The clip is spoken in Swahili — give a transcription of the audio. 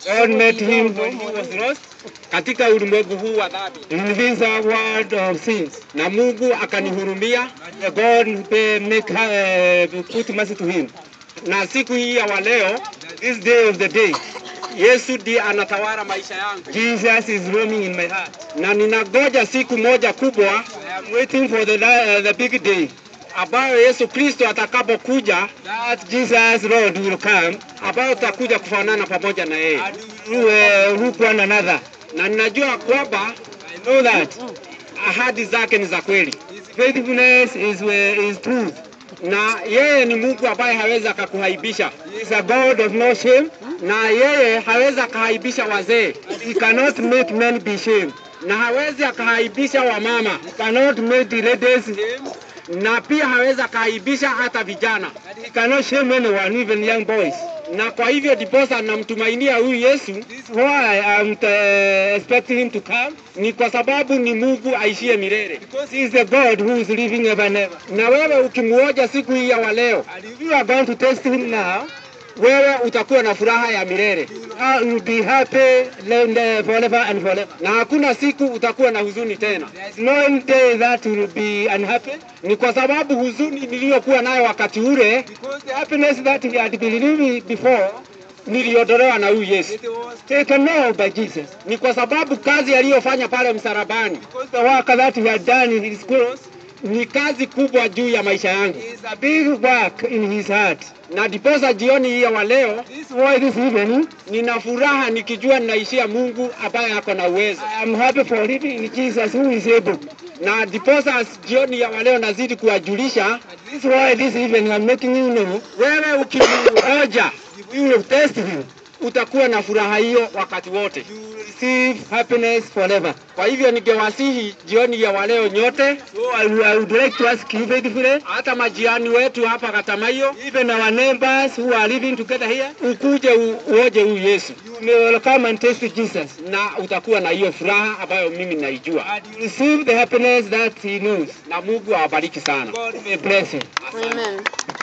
God met him when he was lost katika ulimwengu huu wa dhambi, in this world of sins. na Mungu akanihurumia, God uh, make uh, put mercy to him. na siku hii ya waleo This day of the day, Yesu ndiye anatawala maisha yangu, Jesus is roaming in my heart. na ninagoja siku moja kubwa I am waiting for the uh, the big day ambayo Yesu Kristo atakapokuja, that Jesus Lord will come ambayo tutakuja kufanana pamoja na yeye, and we will look one another. na ninajua kwamba I know that ahadi zake ni za kweli, His faithfulness is uh, is truth. na yeye ni Mungu ambaye hawezi akakuhaibisha, He is a God of no shame. na yeye hawezi akahaibisha wazee, He cannot make men be shamed. na hawezi akahaibisha wamama, He cannot make the ladies na pia hawezi akahaibisha hata vijana. and he cannot shame anyone, even young boys. Na kwa hivyo ndiposa namtumainia huyu Yesu, This is why I'm uh, expecting him to come ni kwa sababu ni Mungu aishie milele. because he is the God who is living ever and ever. Na wewe ukimuoja siku hii ya waleo, And if you are going to test him now, wewe utakuwa na furaha ya milele, you will be happy and, uh, forever and forever. na hakuna siku utakuwa na huzuni tena. There is no day that you will be unhappy Ni kwa sababu huzuni niliyokuwa nayo wakati ule because the happiness that he had believed before niliondolewa na huyu Yesu. it was taken off by Jesus. Ni kwa sababu kazi aliyofanya pale msalabani Because the work that he had done in his cross ni kazi kubwa juu ya maisha yangu, is a big work in his heart. na ndiposa jioni hii ya waleo This is why this evening nina furaha nikijua ninaishia Mungu ambaye ako na uwezo, I am happy for living in Jesus who is able. na ndiposa jioni ya waleo nazidi kuwajulisha And this is why this evening I'm making you know wewe, ukimuoja if you will test him, utakuwa na furaha hiyo wakati wote. you will receive happiness forever. Kwa hivyo ningewasihi jioni ya waleo nyote, So I, would- I would like to ask you faithfully, hata majirani wetu hapa Katamayo, even our neighbors who are living together here, ukuje u, uoje huyu Yesu you may come and taste Jesus. na utakuwa na hiyo furaha ambayo mimi naijua, And you receive the happiness that he knows. na Mungu awabariki sana. God may bless you. Amen.